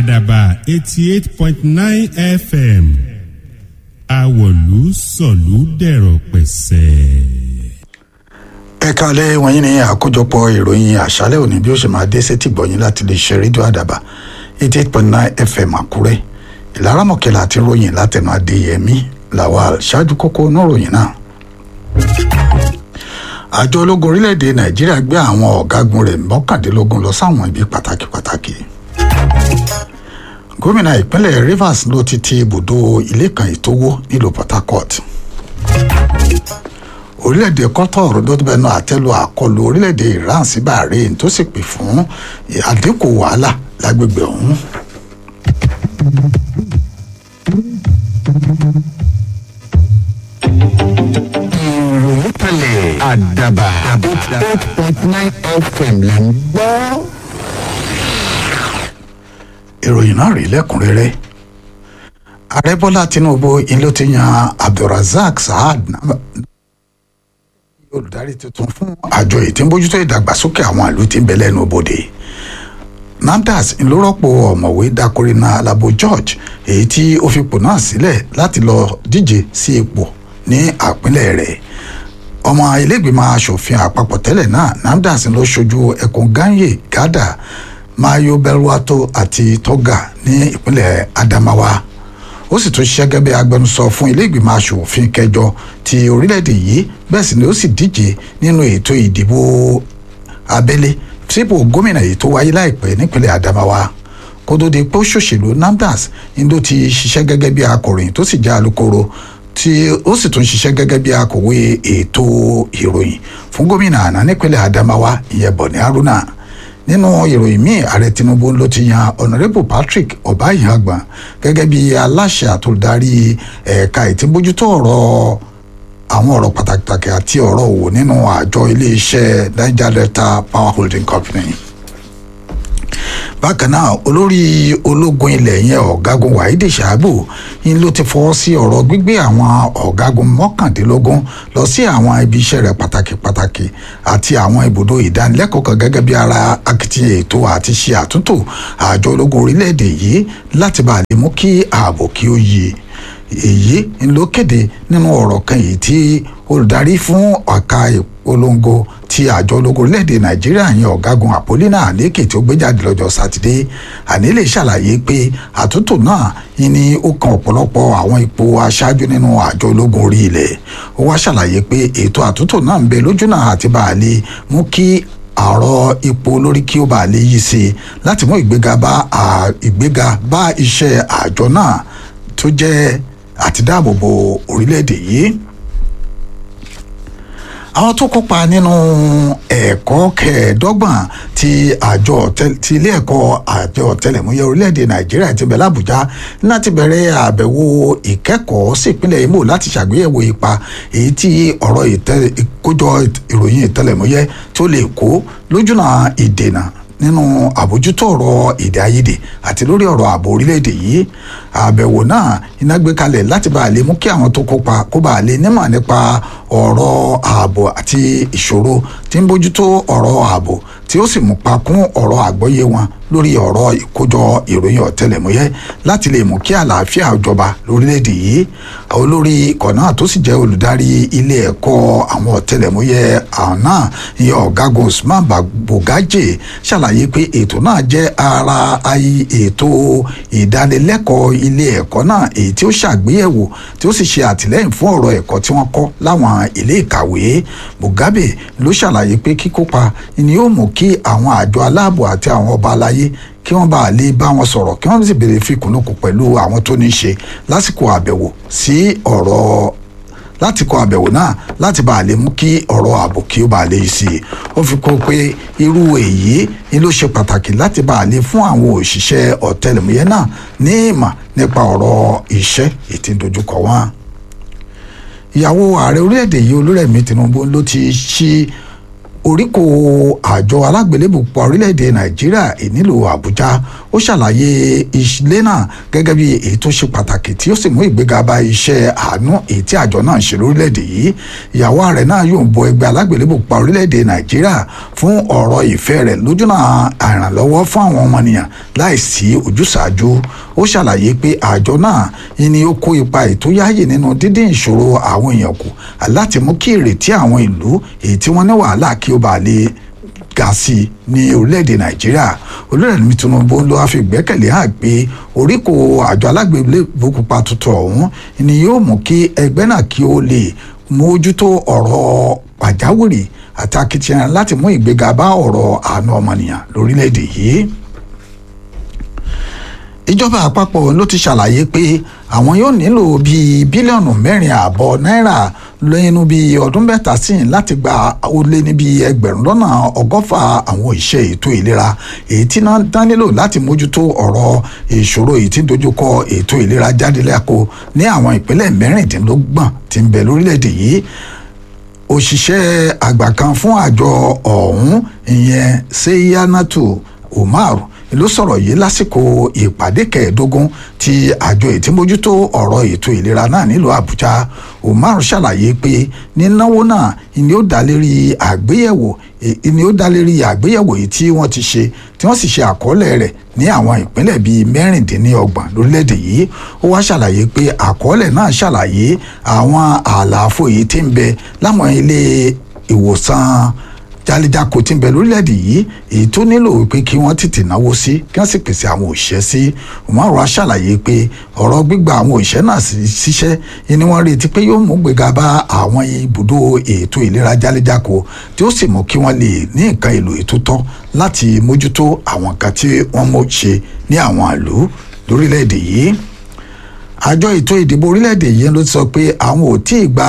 àdàbà eighty eight point nine fm àwọ̀lú sọ̀lú dẹ̀rọ̀ pẹ̀sẹ̀. ẹ káalẹ́ wọ̀nyí ni àkójọpọ̀ ìròyìn àṣálẹ́ òní bí ó ṣe máa dé sétí gbọ̀nyìn láti lè ṣe rédíò àdàbà eighty eight point nine fm àkúrẹ́ ìlara mọ̀kẹ́lá àti ròyìn látẹnu adéyẹmí lawal ṣáájú kókó níròyìn náà. àjọ ológun orílẹ̀-èdè nàìjíríà gbé àwọn ọ̀gágun rẹ̀ mọ́kàndínlógún lọ sáwọn ibi pàtàkì pàtàkì gómìnà ìpínlẹ̀ rivers ló ti ti ibùdó ilé kan ìtòwó nílùú port harcourt orílẹ̀-èdè qatar ló bẹnu àtẹ́lu àkọlù orílẹ̀-èdè iran sí bahrain tó sì pè fún àdínkù wàhálà lágbègbè ọ̀hún. ìròyìn kalẹ̀ àdàbà eight point nine fm là ń gbọ́. ìròyìn náà rí lẹ́kùnrẹ́rẹ́ ààrẹ bọ́lá tinubu in ló ti yan abdulrasaq saad olùdarí tuntun fún àjọ ètí ń bójútó ìdàgbàsókè àwọn ìlú tí ń bẹ lẹ́nu bodè namdas ló rọ́pò ọ̀mọ̀wé dakorina alabo george èyí tí ó fipò náà sílẹ̀ láti lọ díje sí ipò ní àpínlẹ̀ rẹ̀ ọmọ ilégbìmọ̀ asòfin àpapọ̀ tẹ́lẹ̀ náà namdas ló ṣojú ẹkùn ganye gada mayo belwato àti toga ní ìpínlẹ̀ adamawa ó sì tún ṣiṣẹ́ gẹ́gẹ́ bí agbẹnusọ fún ilégbìmọ̀ asòfin kẹjọ ti orílẹ̀-èdè yìí bẹ́ẹ̀ sì ni ó sì díje nínú ètò ìdìbò abẹ́lé sípò gómìnà yìí tó wáyé láìpẹ́ nípínlẹ̀ adamawa kó tó di pé ó ṣòṣèlú namdas indo ti ṣiṣẹ́ gẹ́gẹ́ bí akọ̀ròyìn tó sì jẹ́ alukoro tí ó sì tún ṣiṣẹ́ gẹ́gẹ́ bí akọ̀wé ètò ìròyìn fún gómìnà àná nípínlẹ̀ adamawa ìyẹn bọ̀ní haruna nínú ìròyìn míì ààrẹ tinubu ló ti yan honourable patrick ọbáyàgbọn gẹ́gẹ́ bí aláṣẹ àtòdarí ẹ̀ka ìtìbójútó ọ̀rọ̀ àwọn ọ̀rọ̀ pàtàkì àti ọ̀rọ̀ òwò nínú àjọ iléeṣẹ́ niger delta power holding company bákan náà olórí ológun ilẹ̀ yẹn ọ̀gágun wahidi shabu yín ló ti fọwọ́ sí ọ̀rọ̀ gbígbé àwọn ọ̀gágun mọ́kàndínlógún lọ sí àwọn ibi iṣẹ́ rẹ̀ pàtàkì pàtàkì àti àwọn ibùdó ìdánilẹ́kọ̀ọ́ kan gẹ́gẹ́ bí ara akitiyan ètò àti ṣe àtúntò àjọ ológun orílẹ̀-èdè yìí láti bá lè mú kí ààbò kí ó yí èyí ló kéde nínú ọ̀rọ̀ kan yìí tí olùdarí fún ọ̀ka ìpolongo ti àjọ ológun orílẹ̀-èdè nàìjíríà yẹn ọ̀gágun àpólínà àlékè tí ó gbé jáde lọ́jọ́ sátidé àní lè ṣàlàyé pé àtúntò náà ni ó kan ọ̀pọ̀lọpọ̀ àwọn ipò aṣáájú nínú àjọ ológun orí ilẹ̀ ó wá ṣàlàyé pé ètò àtúntò náà ń bẹ lójúnà àti bá a lè mú kí àrọ ipò olórí kí ó bá lè yí sí i láti mú ìgbéga bá ìgbéga bá iṣẹ́ àjọ náà tó jẹ́ àti dáàbòbò orílẹ̀-èdè yìí àwọn tó kópa nínú ẹ̀kọ́ kẹẹ̀ẹ́dọ́gbọ̀n ti àjọ ti ilé ẹ̀kọ́ àjọ ọ̀tẹlẹ̀múyẹ́ orílẹ̀-èdè nàìjíríà ti bẹ̀ lábújá láti bẹ̀rẹ̀ àbẹ̀wò ìkẹ́kọ̀ọ́ sí ìpínlẹ̀ imo láti ṣàgbéyẹ̀wò ipa èyí tí ọ̀rọ̀ ìkójọ ìròyìn ìtẹlẹ̀múyẹ́ tó lè kó lójúnà ìdènà nínú àbójútó ọ̀rọ̀ èdè àìyedè àti lórí ọ̀rọ̀ ààbò orílẹ̀-èdè yìí àbẹ̀wò náà iná gbé kalẹ̀ láti bá a lè mú kí àwọn tó kópa kó bá a lè nímọ̀ nípa ọ̀rọ̀ ààbò àti ìṣòro tí ń bójútó ọ̀rọ̀ ààbò tí ó sì mú pa kún ọ̀rọ̀ àgbọ́yé wọn lórí ọ̀rọ̀ ìkójọ ìròyìn ọ̀tẹlẹ̀múyẹ́ láti lè mú kí àlàáfíà jọba lórílẹ̀‐èdè yìí olórí ikọ̀ náà tó sì jẹ́ olùdarí ilé ẹ̀kọ́ àwọn ọ̀tẹlẹ̀múyẹ́ àwọn náà ìyẹn ọ̀gágun usman bugaje ṣàlàyé pé ètò náà jẹ́ ara ètò ìdánilẹ́kọ̀ọ́ ilé ẹ̀kọ́ náà èyí tí ó ṣàgbéyẹ̀wò tí ó sì ṣe àtìlẹ́yìn fún ọ̀rọ̀ ẹ̀kọ́ tí wọ́n kọ́ láwọn ilé ìkàwé mugabe ló ṣàlàyé pé kíkópa ni yóò mú kí àwọn àjọ aláàbò àti àwọn ọba aláyé kí wọ́n bá lè bá wọn sọ̀rọ̀ kí wọ́n sì béèrè fìkúnnùkù pẹ̀lú àwọn tó ní í ṣe lásìkò àbẹ̀wò sí ọ̀rọ̀ láti kọ àbẹ̀wò náà láti bá a lè mú kí ọ̀rọ̀ ààbò kí ó bá a lè yí sí i ó fi kó pé irú èyí ni ló ṣe pàtàkì láti bá a lè fún àwọn òṣìṣẹ́ ọ̀tẹlẹ̀múyẹ́ náà ní ìmọ̀ nípa ọ̀rọ̀ iṣẹ́ ètí dojúkọ wọn. ìyàwó ààrẹ orílẹ̀-èdè yìí olúrẹ̀mí tinubu ló ti ṣí oríkò àjọ alágbélébù pa orílẹ̀-èdè nàìjíríà ìnílò àbújá ó ṣàlàyé ilé náà gẹ́gẹ́ bí èyí tó ṣe pàtàkì tí ó sì mú ìgbéga bá iṣẹ́ àánú èyí tí àjọ náà ń ṣe lórílẹ̀-èdè yìí ìyàwó ààrẹ náà yóò bọ ẹgbẹ́ alágbélébù pa orílẹ̀-èdè nàìjíríà fún ọ̀rọ̀ ìfẹ́ rẹ̀ lójúnà àìrànlọ́wọ́ fún àwọn ọmọnìyàn láìsí ojúsàájú ó ṣàlàyé pé àjọ náà ni ó kó ipa ètò yáàyè nínú dídín ìṣòro àwọn èèyàn kù láti mú kí ìrètí àwọn ìlú èyí tí wọ́n ní wàhálà kí ó bàa lè ga sí i ní orílẹ̀-èdè nàìjíríà olóòrèmí tinubu ló wá fi gbẹ́kẹ̀lé hàn pé oríkò àjọ alágbèbó pupa tuntun ọ̀hún ni yóò mú kí ẹgbẹ́ náà kí ó lè mójútó ọ̀rọ̀ pàjáwìrì àti akitiyan láti mú ìgbéga bá ọ̀rọ̀ àánú ọmọnìyàn lórílẹ̀-èdè yìí ìjọba àpapọ̀ ló ti ṣàlàyé pé àwọn yóò nílò bíi bílíọ̀nù mẹ́rin ààbọ̀ náírà lẹ́nu bíi ọdún mẹ́ta sí láti gba ó lé ní bíi ẹgbẹ̀rún lọ́nà ọgọ́fà àwọn iṣẹ́ ètò ìlera èyí tí náà dá nílò láti mójútó ọ̀rọ̀ ìṣòro èyí tí dojúkọ ètò ìlera jáde lẹ́kọ̀ọ́ ní àwọn ìpínlẹ̀ mẹ́rìndínlọ́gbọ̀n tí ń bẹ lórílẹ̀‐èdè yìí òṣìṣẹ́ àgbà kan fún àjọ ọ̀hún ìyẹn seyanatu umar ló sọ̀rọ̀ yìí lásìkò ìpàdé kẹẹ̀ẹ́dógún ti àjọ ìtìmójútó ọ̀rọ̀ ètò ìlera náà nílùú àbújá umar ṣàlàyé pé nínáwó náà ni ó dá lérí àgbéyẹ̀wò ni ó dá lérí àgbéyẹ̀wò yìí tí wọ́n ti ṣe tí wọ́n sì ṣe àkọọ́lẹ̀ rẹ̀ ní àwọn ìpínlẹ̀ bíi mẹ́rìndínlọ́gbọ̀n lórílẹ̀‐èdè yìí ó wá ṣàlàyé pé àkọọ́lẹ̀ náà ṣàlàyé àwọn àlàfo yìí tí ń bẹ láwọn ilé ìwòsàn jálíjáko tí ń bẹ lórílẹ̀‐èdè yìí èyí tó nílò pé kí wọ́n tètè náwó sí kí wọ́n sì pèsè àwọn òṣìṣẹ́ sí umaru ṣàlàyé pé ọ̀rọ̀ gbígba àwọn òṣìṣẹ́ náà ṣiṣẹ́ ni wọ́n retí pé yóò mú gbéga bá àwọn ibùdó ètò ìlera jálíjáko tí ó sì mú kí wọ́n lè ní nǹkan èlò ètò tọ́ láti mójútó àwọn nǹkan tí wọ́n mọ̀ ṣe ní àwọn ìlú lórílẹ̀‐èdè yìí àjọ ètò ìdìbò orílẹ̀‐èdè yìí ló ti sọ pé àwọn ò tí ì gba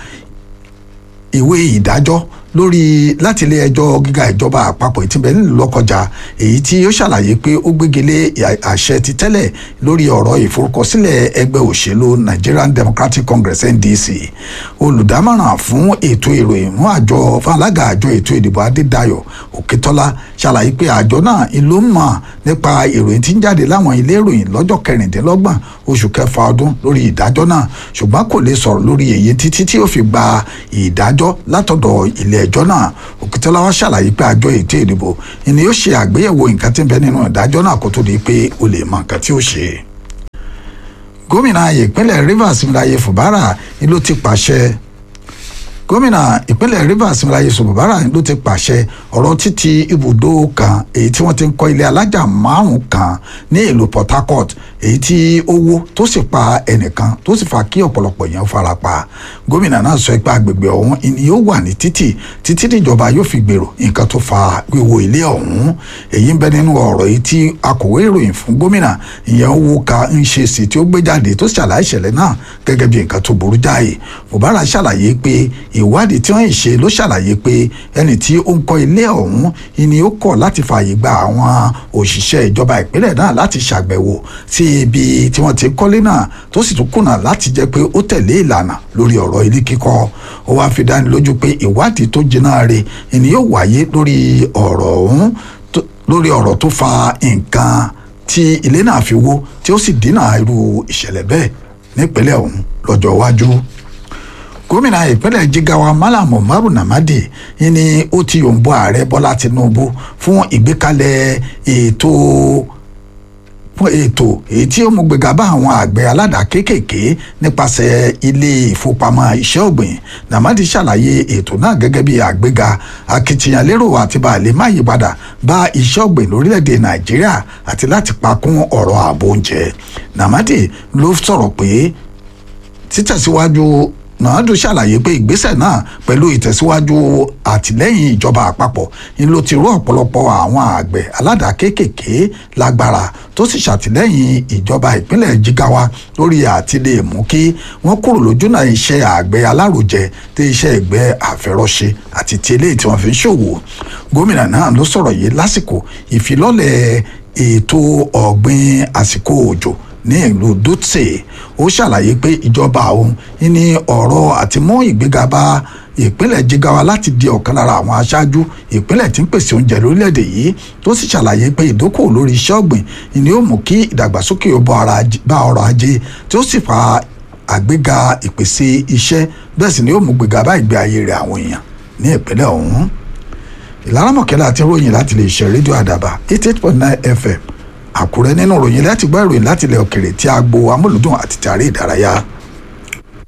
ìwé ìdájọ́ lórí láti ilé ẹjọ́ gíga ìjọba àpapọ̀ ìtìbẹ̀ nílùú lọ́kọjà èyí tí ó ṣàlàyé pé ó gbégilé àṣẹ ti tẹ́lẹ̀ lórí ọ̀rọ̀ ìforúkọsílẹ̀ ẹgbẹ́ òṣèlú Nigerian Democratic Congress NDC olùdámọ̀ràn fún ètò ìròyìn fún àjọ fún alága àjọ ètò ìdìbò Adédayọ̀ Òkètọ́lá ṣàlàyé pé àjọ náà ló mọ̀ nípa ìròyìn tí ń jáde láwọn ilé ìròyìn lọ́jọ́ kẹrìndínlọ́gbọ̀n oṣù kẹfà ọdún lórí ìdájọ́ náà ṣùgbọ́n kò lè sọ̀rọ̀ lórí èyí títí tí ó fi gba ìdájọ́ látọ̀dọ̀ ilé ẹjọ́ náà òkìtọ́lá wa ṣàlàyé pé àjọ ètò ìdìbò ni yóò ṣe àgbéyẹ̀wò nǹkan tí ń bẹ nínú ìdájọ́ náà kó tó di pé o lè mọ nǹkan tí ó ṣe. gómìnà ìpínlẹ̀ Rivers Miraye Fubara ni ló ti pàṣẹ gómìnà ìpínlẹ̀ Rivers Miraye Fubara ló ti pàṣẹ ọ̀rọ̀ títì ibùdó kan èyí tí wọ́n ti ń kọ́ ilé alájà márùn-ún kan ní ìlú Port Harcourt èyí tí ó wó tó sì pa ẹnìkan tó sì fa kí ọ̀pọ̀lọpọ̀ èèyàn fara pa gómìnà náà sọ pé agbègbè ọ̀hún ni yóò wà ní títì títí níjọba yóò fi gbèrò nǹkan tó fa wíwó ilé ọ̀hún èyí ń bẹ nínú ọ̀rọ̀ yìí tí akọ̀wé ìròyìn fún gómìnà ìyẹn owó ka ń ṣe sí tí ó gbé jáde tó ṣàlàyé ìṣẹ̀lẹ̀ náà gẹ́gẹ́ bí nǹkan tó burú jáì Fubara ṣàlàyé pé ìwádìí tí wọ́n ń ṣe ló ṣàlàyé pé ẹni tí ó ń kọ́ ilé ọ̀hún ni ó kọ̀ láti fààyè gba àwọn òṣìṣẹ́ ìjọba ìpínlẹ̀ náà láti ṣàgbẹ̀wò sí ibi tí wọ́n ti kọ́lé náà tó sì tún kùnà láti jẹ́ pé ó tẹ̀lé ìlànà lórí ọ̀rọ̀ ilé kíkọ́ ó wáá fi dáni lójú pé ìwádìí tó jiná re ni yóò wáyé lórí ọ̀rọ̀ ọ̀hún lórí ọ̀rọ̀ tó fa nǹkan tí ilé náà fi wó tí ó sì dínà irú ìṣẹ̀lẹ̀ bẹ́ẹ̀ nípínlẹ̀ ọ̀hún lọ́jọ́ iwájú gómìnà ìpínlẹ̀ jigawa malam umaru namadi ni ó ti yòǹbó ààrẹ bọ́lá tinubu fún ìgbékalẹ̀ ètò fún ètò èyí tí ó mú gbéga bá àwọn àgbẹ̀ aládàá kéékèèké nípasẹ̀ ilé ìfowópamọ́ iṣẹ́ ọ̀gbìn namadi ṣàlàyé ètò náà gẹ́gẹ́ bí àgbéga akitiyan lérò àti bàálẹ̀ má yí padà bá iṣẹ́ ọ̀gbìn lórílẹ̀‐èdè nàìjíríà àti láti pa kún ọ̀rọ̀ ààbò oúnjẹ namadi ló sọ̀rọ̀ pé títẹ̀síwájú nàádùn ṣàlàyé pé ìgbésẹ̀ náà pẹ̀lú ìtẹ̀síwájú àtìlẹ́yìn ìjọba àpapọ̀ ni ló ti rú ọ̀pọ̀lọpọ̀ àwọn àgbẹ̀ aládàá kéékèèké lágbára tó sì ṣàtìlẹ́yìn ìjọba ìpínlẹ̀ jigawa lórí àtìlẹ́ mú kí wọ́n kúrò lójúnà iṣẹ́ àgbẹ̀ alárojẹ tí iṣẹ́ ìgbẹ́ àfẹ́rọ́ṣe àti ti eléyìí tí wọ́n fi ń ṣòwò gómìnà náà ló sọ̀rọ̀ yìí lásìkò ìfilọ́lẹ̀ ètò ọ̀gbìn àsìkò òjò ní ìlú dutse ó ṣàlàyé pé ìjọba òun ní ọ̀rọ̀ àti mú ìgbéga bá ìpínlẹ̀ jigawa láti di ọ̀kan lára àwọn aṣáájú ìpínlẹ̀ tí ń pèsè oúnjẹ lórílẹ̀‐èdè yìí tó sì ṣàlàyé pé ìdókòwò lórí iṣẹ́ ọ̀gbìn ni ó mú kí ìdàgbàsókè ó bá ọrọ̀ ajé tí ó sì fa àgbéga ìpèsè iṣẹ́ bẹ́ẹ̀ sì ni ó mú gbéga bá ìgbé ayé rẹ̀ àwọn èèyàn ní ìpínlẹ̀ ọ̀hún ìlànà mọ̀kẹ́lá àti ròyìn láti lè ṣe rédíò àdàbà eighty eight point nine fm àkúrẹ́ nínú ròyìn láti gbọ́ ìròyìn láti ilẹ̀ òkèrè tí a gbo amúlùdùn àti tàrí ìdárayá